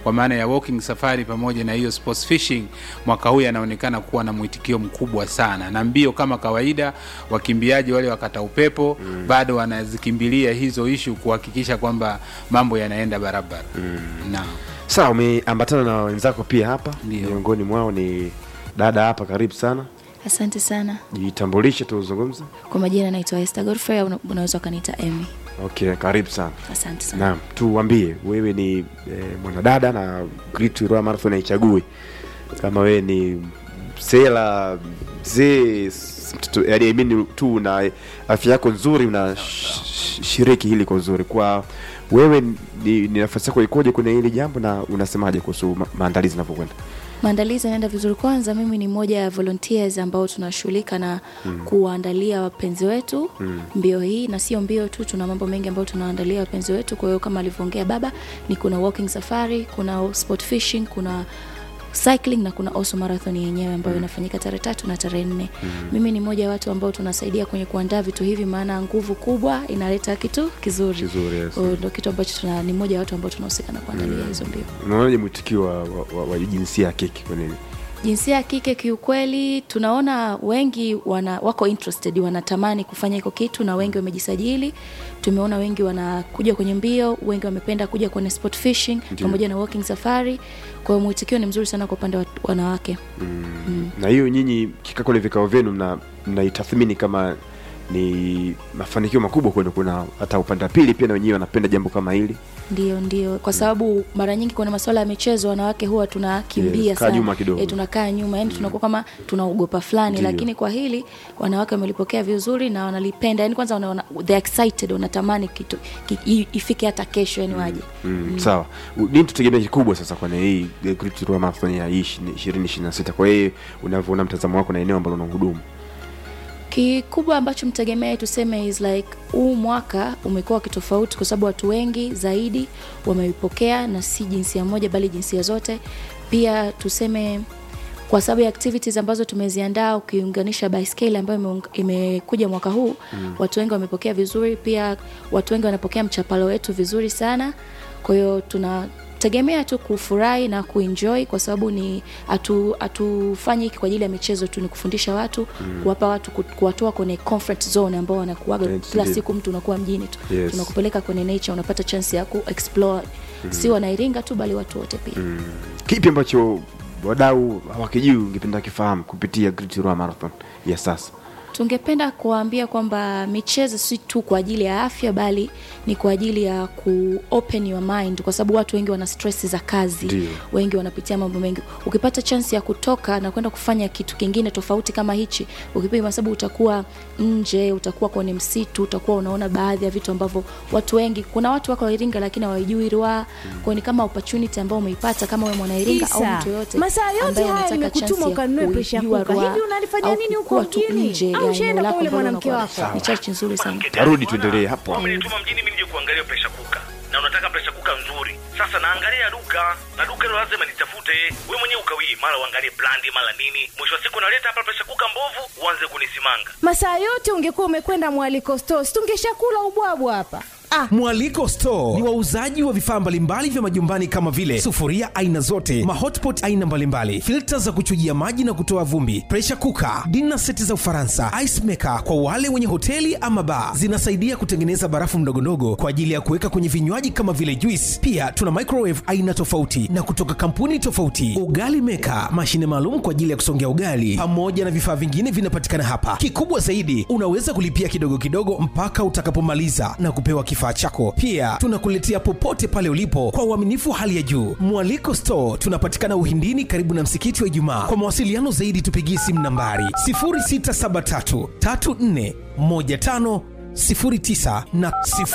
kwa maana ya walking safari pamoja na hiyo sports fishing mwaka huu yanaonekana kuwa na mwitikio mkubwa sana na mbio kama kawaida wakimbiaji wale wakata upepo mm. bado wanazikimbilia hizo ishu kuhakikisha kwamba mambo yanaenda barabara mm. naam sawa umeambatana na wenzako pia hapa Ndio. miongoni mwao ni dada hapa karibu sana Asante sana. jitambulishe tuzungumze Kwa majina naitwa Esther Godfrey au unaweza ukaniita Emmy. okay karibu sana Asante sana. naam tuambie wewe ni eh, mwanadada na Great Ruaha Marathon haichagui kama wewe ni sela mzee s- mtoto yani I mean tu na afya yako nzuri una sh- shiriki hili kwa uzuri kwa wewe ni, ni nafasi yako ikoje kwenye hili jambo na unasemaje kuhusu ma- maandalizi yanavyokwenda Maandalizi yanaenda vizuri. Kwanza mimi ni moja ya volunteers ambao tunashughulika na mm. kuwaandalia wapenzi wetu mm. mbio hii, na sio mbio tu, tuna mambo mengi ambayo tunawaandalia wapenzi wetu. Kwa hiyo kama alivyoongea baba, ni kuna walking safari, kuna sport fishing, kuna cycling na kuna also marathon yenyewe ambayo inafanyika tarehe tatu na tarehe nne mm. mimi ni moja ya watu ambao tunasaidia kwenye kuandaa vitu hivi maana nguvu kubwa inaleta kitu kizuri, Kizuri, yes. Kwa hiyo ndo kitu ambacho tuna, ni moja ya watu ambao tunahusika na kuandalia hizo mbio unaonaje mwitikio wa, wa, wa, wa jinsia ya kike kwenye hili jinsia ya kike kiukweli tunaona wengi wana, wako interested wanatamani kufanya hiko kitu na wengi wamejisajili tumeona wengi wanakuja kwenye mbio wengi wamependa kuja kwenye sport fishing Ndiyo. pamoja na walking safari kwa hiyo mwitikio ni mzuri sana kwa upande wa wanawake na hiyo nyinyi kikaa kwenye vikao vyenu mna- mnaitathmini kama ni mafanikio makubwa kwenu kuna hata upande wa pili pia na wenyewe wanapenda jambo kama hili ndio ndio kwa sababu mara nyingi kwenye masuala ya michezo wanawake huwa tunakimbia Yes, kaa sana nyuma kidogo. e, tunakaa nyuma yani tunakuwa kama tunaogopa fulani Ndio. lakini kwa hili wanawake wamelipokea vizuri na wanalipenda yani kwanza wanaona they excited wanatamani kitu ki, i- ifike hata kesho yani waje mm. sawa U- nini tutegemea kikubwa sasa kwenye hii eh, Great Ruaha Marathon ya hii ishirini ishirini na sita kwa hiyo unavyoona mtazamo wako na eneo ambalo unahudumu kikubwa ambacho mtegemee tuseme is like huu mwaka umekuwa kitofauti kwa sababu watu wengi zaidi wameipokea na si jinsia moja bali jinsia zote pia tuseme kwa sababu ya activities ambazo tumeziandaa ukiunganisha baiskeli ambayo imeung- imekuja mwaka huu mm. watu wengi wamepokea vizuri pia watu wengi wanapokea mchapalo wetu vizuri sana kwa hiyo tuna tegemea tu kufurahi na kuenjoy kwa sababu ni hatu- hatufanyi hiki kwa ajili ya michezo tu ni kufundisha watu mm. kuwapa watu ku- kuwatoa kwenye comfort zone ambao wanakuaga Yes, kila indeed. siku mtu unakuwa mjini tu Yes. tunakupeleka kwenye nature unapata chance ya kuexplore mm. si wanairinga tu bali watu wote pia mm. kipi ambacho wadau hawakijui ungependa kifahamu kupitia Great Ruaha Marathon ya sasa tungependa kuwaambia kwamba michezo si tu kwa ajili ya afya bali ni kwa ajili ya ku open your mind kwa sababu watu wengi wana stress za kazi Ndio. wengi wanapitia mambo mengi ukipata chance ya kutoka na kwenda kufanya kitu kingine tofauti kama hichi ukipima sababu utakuwa nje utakuwa kwenye msitu utakuwa unaona baadhi ya vitu ambavyo watu wengi kuna watu wako Iringa lakini hawajui Ruaha kwa ni kama opportunity ambao umeipata kama wewe mwana Iringa au Isa, mtu yote masaa yote ambaye haya anataka nimekutuma chance ya ukanunue pressure kuijua cooker. Ruaha Hivi unanifanyia au nini huko kuwa tu mjini? nje Au ya ushaenda eneo kwa lako yule ambalo mwanamke unakuwa- wako? ni chache nzuri sana tarudi tuendelee hapo umenituma mjini mimi nije kuangalia presha kuka na unataka presha kuka nzuri sasa naangalia duka na duka hilo lazima nitafute we mwenyewe ukawii mara uangalie brandi mara nini mwisho wa siku naleta hapa presha kuka mbovu uanze kunisimanga masaa yote ungekuwa umekwenda mwaliko stos tungeshakula ubwabwa hapa ah. mwaliko store ni wauzaji wa vifaa mbalimbali vya majumbani kama vile sufuria aina zote mahotpot aina mbalimbali filta za kuchujia maji na kutoa vumbi presha kuka dina seti za ufaransa ice maker kwa wale wenye hoteli ama baa zinasaidia kutengeneza barafu mdogondogo kwa ajili ya kuweka kwenye vinywaji kama vile juice pia tuna microwave aina tofauti na kutoka kampuni tofauti ugali meka mashine maalum kwa ajili ya kusongea ugali pamoja na vifaa vingine vinapatikana hapa kikubwa zaidi unaweza kulipia kidogo kidogo mpaka utakapomaliza na kupewa kifaa chako pia tunakuletea popote pale ulipo kwa uaminifu wa hali ya juu mwaliko store tunapatikana uhindini karibu na msikiti wa ijumaa kwa mawasiliano zaidi tupigie simu nambari 0673 34 15 09 na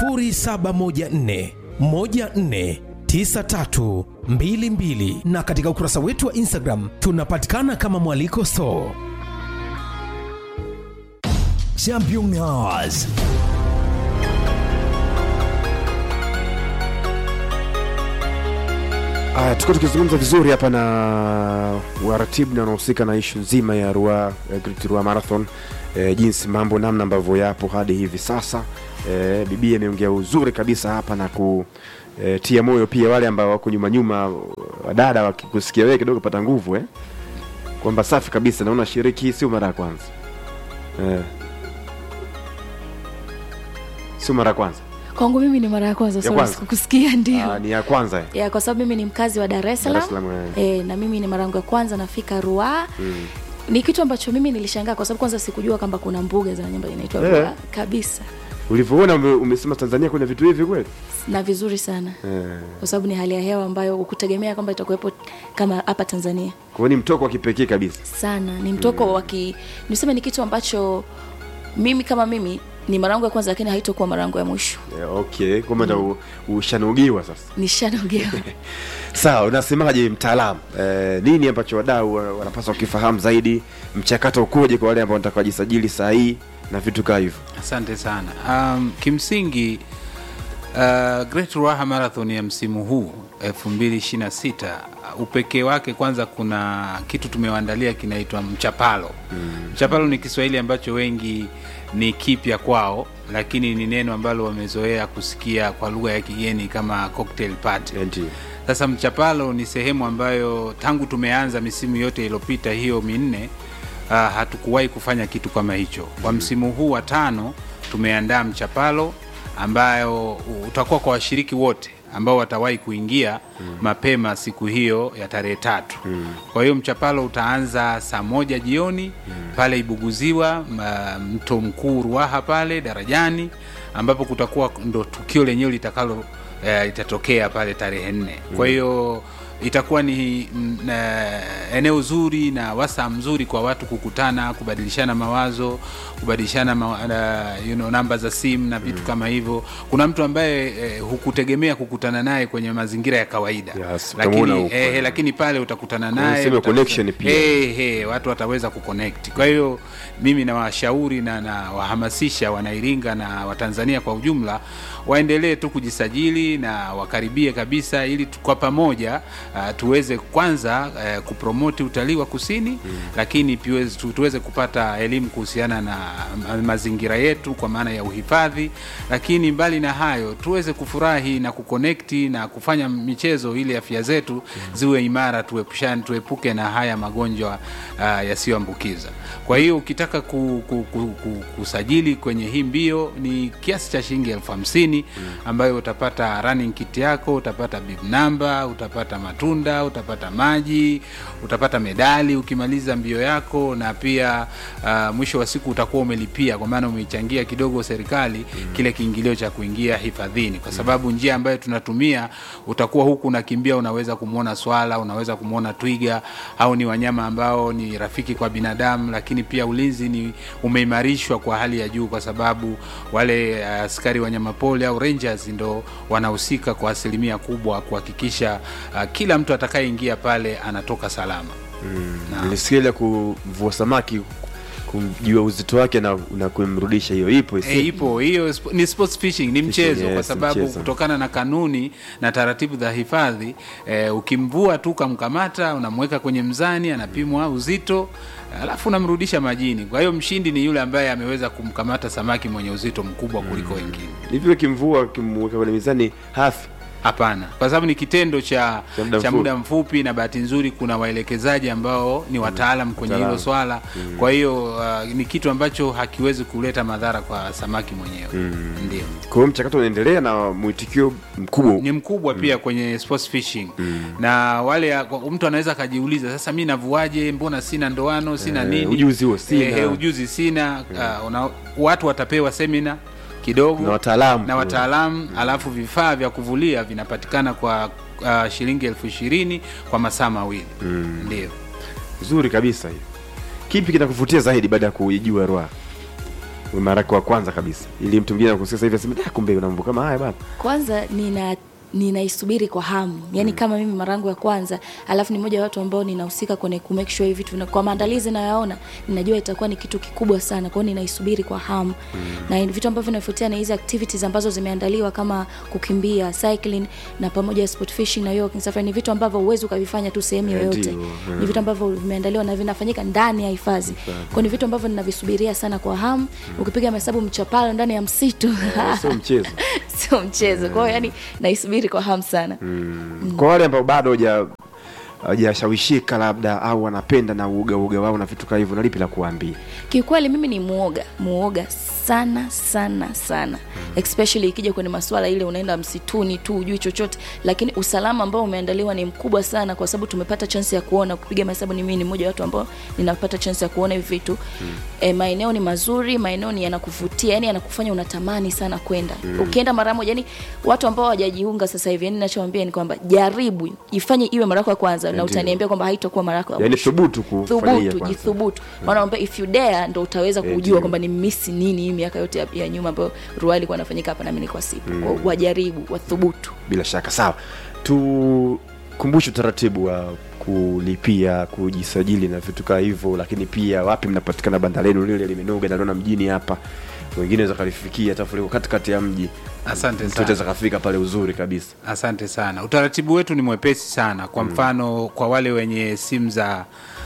0714 14 9322 na katika ukurasa wetu wa instagram tunapatikana kama mwaliko store Championnats. Aya, tuko tukizungumza vizuri hapa na waratibu na wanaohusika na ishu nzima ya Ruaha, eh, Great Ruaha Marathon eh, jinsi mambo namna ambavyo yapo hadi hivi sasa eh, bibi ameongea uzuri kabisa hapa na e, tia moyo pia wale ambao wako nyuma nyuma wadada wakikusikia wewe kidogo pata nguvu eh? kwamba safi kabisa naona shiriki hii sio mara ya kwanza eh. sio mara ya kwanza kwangu mimi ni mara ya kwanza Ya sorry, kwanza? sikukusikia ndio Ah, ni ya kwanza eh? ya kwa sababu mimi ni mkazi wa Dar es Dar es Salaam Salaam, e, na mimi ni mara yangu ya kwanza nafika Ruaha mm. ni kitu ambacho mimi nilishangaa kwa sababu kwanza sikujua kwamba kuna mbuga za wanyama inaitwa Eh. Ruaha kabisa ulivyoona ume, umesema tanzania kuna vitu hivi kweli na vizuri sana eh. kwa sababu ni hali ya hewa ambayo ukutegemea kwamba itakuwepo kama hapa Tanzania kwa hiyo ni mtoko wa kipekee kabisa sana ni mtoko mm. waki niseme ni kitu ambacho mimi kama mimi ni mara yangu ya kwanza lakini haitokuwa mara yangu ya mwisho eh, okay kwamba ndo ushanugiwa sasa nishanogewa sawa unasemaje mtaalamu eh, nini ambacho wadau wa- wanapaswa kukifahamu zaidi mchakato ukoje kwa wale ambao wanataka wajisajili saa hii na vitu kaa hivyo asante sana um, kimsingi uh, Great Ruaha Marathon ya msimu huu 2026 uh, upekee wake kwanza kuna kitu tumewaandalia kinaitwa mchapalo mm. mchapalo ni kiswahili ambacho wengi ni kipya kwao lakini ni neno ambalo wamezoea kusikia kwa lugha ya kigeni kama cocktail party Eh, ndio sasa mchapalo ni sehemu ambayo tangu tumeanza misimu yote iliyopita hiyo minne uh, hatukuwahi kufanya kitu kama hicho kwa msimu huu wa tano tumeandaa mchapalo ambayo utakuwa kwa washiriki wote ambao watawahi kuingia mm. mapema siku hiyo ya tarehe tatu mm. kwa hiyo mchapalo utaanza saa moja jioni mm. pale ibuguziwa ma- mto mkuu ruaha pale darajani ambapo kutakuwa ndo tukio lenyewe litakalo eh, litatokea pale tarehe nne kwa hiyo itakuwa ni mm, eh, eneo zuri na wasaa mzuri kwa watu kukutana kubadilishana mawazo kubadilishana ma, uh, you know, namba za simu na vitu kama hivyo kuna mtu ambaye eh, hukutegemea kukutana naye kwenye mazingira ya kawaida Yes, utamuona lakini, huko. eh, lakini pale utakutana naye Niseme utaweza- connection pia. eh, hey, watu wataweza kuconnect kwa hiyo mimi nawashauri na nawahamasisha wanairinga na watanzania kwa ujumla waendelee tu kujisajili na wakaribie kabisa ili tu- kwa pamoja uh, tuweze kwanza uh, kupromoti utalii wa kusini mm. lakini piweze, tu, tuweze kupata elimu kuhusiana na ma- mazingira yetu kwa maana ya uhifadhi lakini mbali na hayo tuweze kufurahi na kukonekti na kufanya michezo ili afya zetu mm. ziwe imara tuepushane tuepuke na haya magonjwa uh, yasiyoambukiza kwa hiyo ukitaka ku, ku, ku, ku, kusajili kwenye hii mbio ni kiasi cha shilingi elfu hamsini ambayo utapata running kit yako utapata bib namba utapata matunda utapata maji utapata medali ukimaliza mbio yako na pia uh, mwisho wa siku utakuwa umelipia kwa maana umeichangia kidogo serikali kile kiingilio cha kuingia hifadhini kwa sababu njia ambayo tunatumia utakuwa huku unakimbia unaweza kumwona swala unaweza kumwona twiga au ni wanyama ambao ni rafiki kwa binadamu lakini pia ulinzi ni umeimarishwa kwa hali ya juu kwa sababu wale uh, askari wanyamapori au rangers ndo wanahusika kwa asilimia kubwa kuhakikisha uh, kila mtu atakayeingia pale anatoka salama Naam. nilisikia ile kuvua samaki kumjua uzito wake na, na kumrudisha hiyo ipo E, ipo hiyo sp- ni sports fishing ni mchezo yes, kwa sababu mchezo. kutokana na kanuni na taratibu za hifadhi e, ukimvua tu ukamkamata unamweka kwenye mzani anapimwa uzito alafu unamrudisha majini kwa hiyo mshindi ni yule ambaye ameweza kumkamata samaki mwenye uzito mkubwa kuliko wengine hivyo kimvua kimweka kwenye mizani hafi hapana kwa sababu ni kitendo cha, Cha muda cha mfupi. muda mfupi na bahati nzuri kuna waelekezaji ambao ni wataalam kwenye hilo Wataalamu. swala kwa hiyo uh, ni kitu ambacho hakiwezi kuleta madhara kwa samaki mwenyewe ndio kwa hiyo mchakato unaendelea na mwitikio mkubwa ni mkubwa pia kwenye sports fishing na wale mtu anaweza akajiuliza sasa mi navuaje mbona sina ndoano sina Eh, nini ujuzi huo sina. Eh, eh, ujuzi sina uh, una, watu watapewa semina kidogo Na wataalamu. na wataalamu alafu vifaa vya kuvulia vinapatikana kwa uh, shilingi elfu ishirini kwa masaa mawili ndio vizuri kabisa hiyo kipi kinakuvutia zaidi baada ya kuijua Ruaha mara yako wa kwanza kabisa ili mtu mwingine akusikia sasa hivi aseme "Ah, kumbe una mambo kama haya bana kwanza nina ninaisubiri kwa hamu yaani kama mimi mara yangu ya kwanza alafu ni moja wa watu ambao ninahusika kwenye ku make sure hivi vitu vina- kwa maandalizi nayoyaona ninajua itakuwa ni kitu kikubwa sana kwa hiyo ninaisubiri kwa hamu na ni vitu ambavyo vinafuatia na hizi activities ambazo zimeandaliwa kama kukimbia cycling na pamoja na sport fishing na walking safari ni vitu ambavyo huwezi ukavifanya tu sehemu Eh, yoyote ndio, ni vitu ambavyo vimeandaliwa na vinafanyika ndani ya hifadhi kwa ni vitu ambavyo ninavisubiria sana kwa hamu ukipiga mahesabu mchapalo ndani ya msitu sio mchezo sio mchezo kwa hiyo yani naisubiri tunasubiri kwa hamu sana mm. kwa wale ambao bado haja hajashawishika labda au wanapenda na uoga uoga wao na vitu kama hivyo na lipi la kuambia kiukweli mimi ni muoga muoga sana sana sana especially ikija kwenye masuala ile unaenda msituni tu ujui chochote lakini usalama ambao umeandaliwa ni mkubwa sana kwa sababu tumepata chance ya kuona kupiga mahesabu ni mimi ni mmoja wa watu ambao ninapata chance ya kuona hivi vitu mm. e, maeneo ni mazuri maeneo ni yanakuvutia yani yanakufanya unatamani sana kwenda mm. ukienda mara moja yani watu ambao hawajajiunga sasa hivi yani ninachowaambia ni kwamba jaribu ifanye iwe mara yako ya kwanza na Ndio. utaniambia kwamba haitakuwa mara yako ya yaani mwisho thubutu kufanyia thubutu kwanza. jithubutu wanaambia if you dare ndo utaweza Eh, kujua ndio. kwamba ni misi nini hii miaka yote ya, ya nyuma ambayo ruaa ilikuwa anafanyika hapa nami nilikuwa sipo mm. wajaribu wathubutu bila shaka sawa tukumbushe utaratibu wa kulipia kujisajili na vitu kaa hivyo lakini pia wapi mnapatikana banda lenu lile limenoga naliona mjini hapa wengine weza kalifikia hata liko katikati ya mji Asante mtu sana. ataweza kafika pale uzuri kabisa Asante sana. Utaratibu wetu ni mwepesi sana. Kwa mfano kwa wale wenye simu za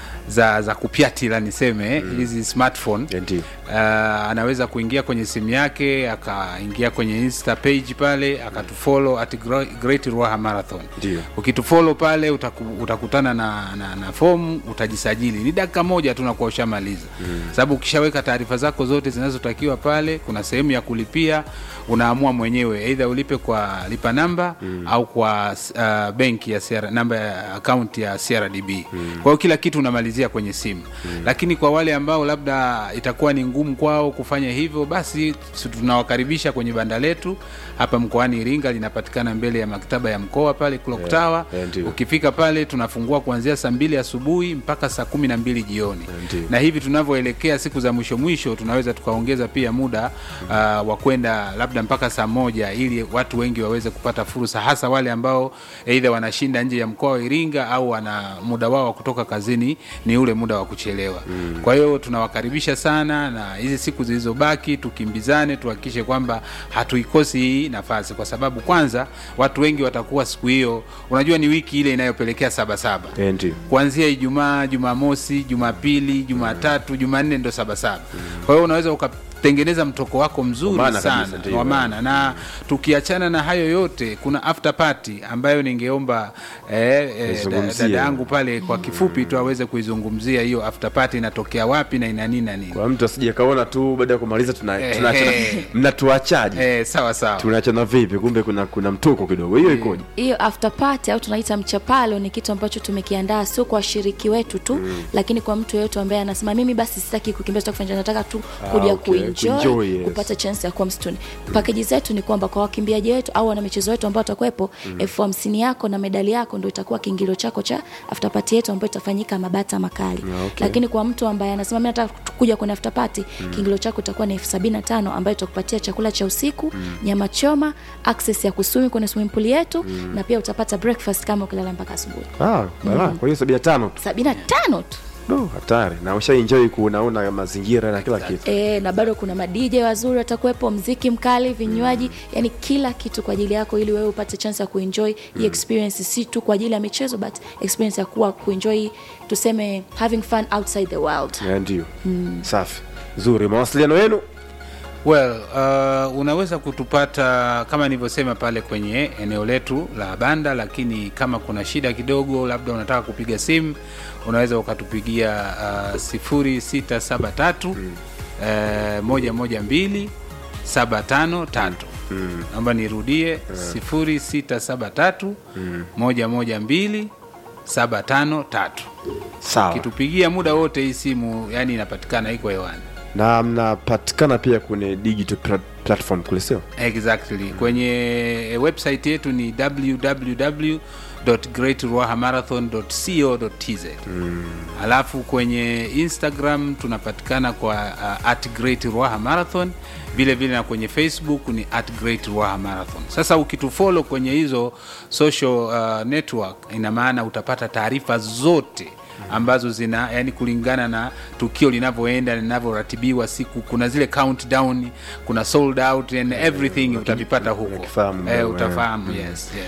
za za kupyatila niseme hizi smartphone Ya, ndio uh, anaweza kuingia kwenye simu yake akaingia kwenye insta page pale akatufollow at Gro- Great Ruaha Marathon. Ndio. Ukitufollow pale utaku, utakutana na, na, na fomu utajisajili. Ni dakika moja tu nakuwa ushamaliza mm. Sababu ukishaweka taarifa zako zote zinazotakiwa pale, kuna sehemu ya kulipia, unaamua mwenyewe aidha ulipe kwa lipa namba mm. au kwa uh, benki ya CR, namba ya akaunti ya CRDB mm. Kwa hiyo kila kitu unamalizia kwenye simu mm. Lakini kwa wale ambao labda itakuwa ni ngumu kwao kufanya hivyo, basi tu- tunawakaribisha kwenye banda letu hapa mkoani Iringa, linapatikana mbele ya maktaba ya mkoa pale Clock Tower. yeah, ndio. Ukifika pale tunafungua kuanzia saa mbili asubuhi mpaka saa kumi na mbili jioni Ndio. na hivi tunavyoelekea siku za mwisho mwisho tunaweza tukaongeza pia muda uh, wa kwenda labda mpaka saa moja ili watu wengi waweze kupata fursa hasa wale ambao aidha wanashinda nje ya mkoa wa Iringa au wana muda wao wa kutoka kazini ni ule muda wa kuchelewa mm. kwa hiyo tunawakaribisha sana na hizi siku zilizobaki tukimbizane tuhakikishe kwamba hatuikosi hii nafasi kwa sababu kwanza watu wengi watakuwa siku hiyo unajua ni wiki ile inayopelekea sabasaba Eh, ndio kuanzia Ijumaa, Jumamosi, Jumapili, Jumatatu, Jumanne ndo sabasaba. Kwa hiyo unaweza ukatengeneza mtoko wako mzuri Wa maana sana kabisa, ndio. wa maana, na tukiachana na hayo yote, kuna after party ambayo ningeomba eh, eh, da- Izungumzie. dada yangu pale kwa kifupi tu aweze kuizungumzia hiyo after party inatokea wapi na ina nini na nini. kwa mtu asije kaona tu baada ya kumaliza tuna, Eh, tunaachana eh. mnatuachaje Eh, sawa sawa. tunaachana vipi kumbe kuna kuna mtoko kidogo hiyo ikoje hiyo after party au tunaita mchapalo ni kitu ambacho tumekiandaa sio kwa washiriki wetu tu mm. lakini kwa mtu yeyote ambaye anasema mimi basi sitaki kukimbia sitaki kufanya nataka tu kuja okay. kuenjoy, Kuenjoy, yes. kupata chance ya kuwa msituni pakeji zetu ni kwamba kwa wakimbiaji wetu au wana michezo wetu ambao watakuwepo elfu hamsini yako na medali yako ndo itakuwa kiingilio chako cha after party yetu ambayo itafanyika mabata makali okay. lakini kwa mtu ambaye anasema mi nataka tu- kuja kwenye after party kiingilio chako itakuwa ni elfu sabini na tano ambayo itakupatia chakula cha usiku nyama choma access ya kusumi kwenye swimming pool yetu na pia utapata breakfast kama ukilala mpaka asubuhi ah, bala kwa hiyo sabini na tano tu sabini na tano tu no, hatari na ushaenjoy kuunaona mazingira na kila kitu e, na bado kuna madj wazuri watakuwepo mziki mkali vinywaji yani kila kitu kwa ajili yako ili wewe upate chance ya kuenjoy hii experience si tu kwa ajili ya michezo but experience ya kuwa kuenjoy tuseme having fun outside the world Ya, ndio safi zuri mawasiliano yenu Well, uh, unaweza kutupata kama nilivyosema pale kwenye eneo letu la banda, lakini kama kuna shida kidogo, labda unataka kupiga simu, unaweza ukatupigia uh, sifuri sita saba tatu uh, moja moja mbili saba tano tatu naomba nirudie sifuri sita saba tatu moja moja mbili saba tano tatu sawa kitupigia muda wote hii simu yani inapatikana iko hewani na mnapatikana pia kwenye digital plat- platform kule sio exactly kwenye website yetu ni www greatruahamarathon.co.tz mm. alafu kwenye instagram tunapatikana kwa uh, at great ruaha marathon vile vile na kwenye facebook ni at great ruaha marathon sasa ukitufollow kwenye hizo social uh, network ina maana utapata taarifa zote ambazo zina yani kulingana na tukio linavyoenda linavyoratibiwa siku kuna zile countdown kuna sold out and everything utavipata huko unakifahamu, eh, eh. utafahamu yes, yes.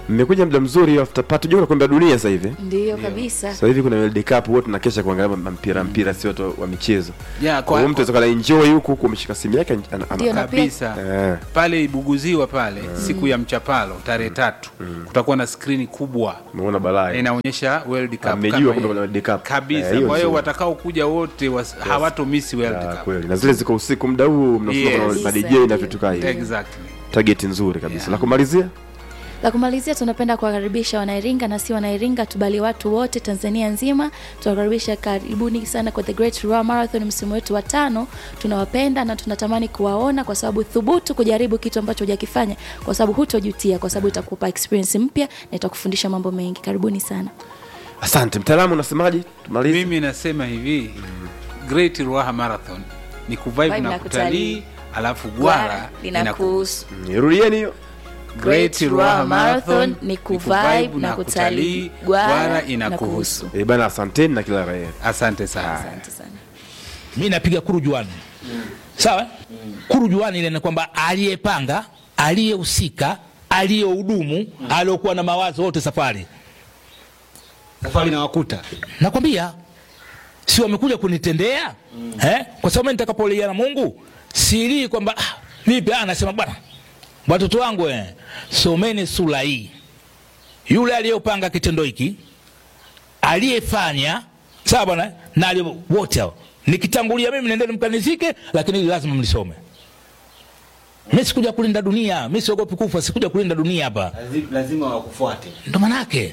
mmekuja muda mzuri after party jua kombe la dunia sasa hivi ndiyo kabisa sasa hivi kuna World Cup wote tunakesha kuangalia ma- mpira mpira sio tu wa michezo Yeah, kwa hiyo mtu kwa, anaweza kala enjoy huku huku ameshika simu yake ana- ana- Ndio, na pia- kabisa Eh. pale Ibuguziwa pale siku ya mchapalo tarehe tatu kutakuwa na skrini kubwa umeona balaa inaonyesha World Cup Amejua kama kwamba hiyo. kuna World Cup. kabisa Eh, hiyo kwa hiyo nzuri. watakao kuja wote was, hawatomisi World Ah, Cup kweli na zile ziko usiku muda huu mnasoma Yes. kuna ma DJ Kabisa, na vitu kaa hivi exactly target nzuri kabisa Yeah. la kumalizia la kumalizia tunapenda kuwakaribisha wanairinga na si wanairinga tu bali watu wote tanzania nzima tunawakaribisha karibuni sana kwa the great Ruaha marathon msimu wetu wa tano tunawapenda na tunatamani kuwaona kwa sababu thubutu kujaribu kitu ambacho hujakifanya kwa sababu hutojutia kwa sababu itakupa experience mpya na itakufundisha mambo mengi karibuni sana asante mtaalamu unasemaje tumalize mimi nasema hivi Great Ruaha Marathon ni kuvibe Vibe na na kutalii kutalii. alafu gwara linakuhusu Mm, rudieni hiyo Great Ruaha Marathon ni kuvibe na kutalii gwara inakuhusu Eh, bana asanteni na kila raia asante sana asante sana mi napiga kurujuani sawa kurujuani ile ni kwamba aliyepanga aliyehusika aliyehudumu aliyokuwa na mawazo wote safari safari na wakuta nakwambia si wamekuja kunitendea eh? kwa sababu mimi nitakapolia na mungu silii kwamba ah, vipi ah, nasema bwana watoto wangu eh, someni sura hii yule aliyopanga kitendo hiki aliyefanya sawa bwana na aliye- wote hao nikitangulia mimi nendeni mkanizike lakini hili lazima mlisome mi sikuja kulinda dunia mi siogopi kufa sikuja kulinda dunia hapa Lazi- lazima wakufuate ndo manake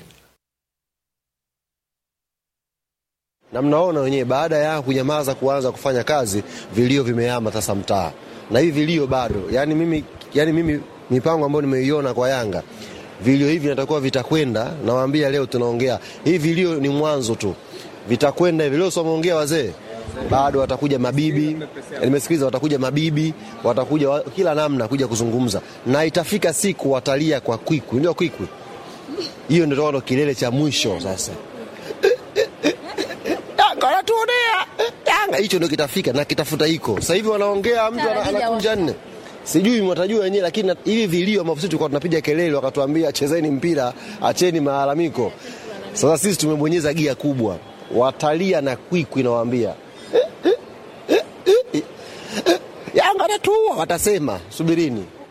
na mnaona wenyewe baada ya kunyamaza kuanza kufanya kazi vilio vimehama sasa mtaa na hivi vilio bado yani mimi, yani mimi mipango ambayo nimeiona kwa yanga vilio hivi natakuwa vitakwenda nawaambia leo tunaongea hivi vilio ni mwanzo tu vitakwenda hivi leo si wameongea wazee bado watakuja mabibi nimesikiliza watakuja mabibi watakuja wa, kila namna kuja kuzungumza na itafika siku watalia kwa kwikwi ndio kwikwi hiyo ndio ndo kilele cha mwisho sasa Yanga wanatuonea Yanga, hicho ndio kitafika na kitafuta hiko. Sasa hivi wanaongea, mtu ana- anakunja nne, sijui mwatajua wenyewe, lakini na- hivi vilio ambavyo sisi tulikuwa tunapiga kelele, wakatuambia chezeni mpira, acheni malalamiko. Sasa sisi tumebonyeza gia kubwa, watalia na kwikwi, nawaambia Yanga anatuua, watasema subirini.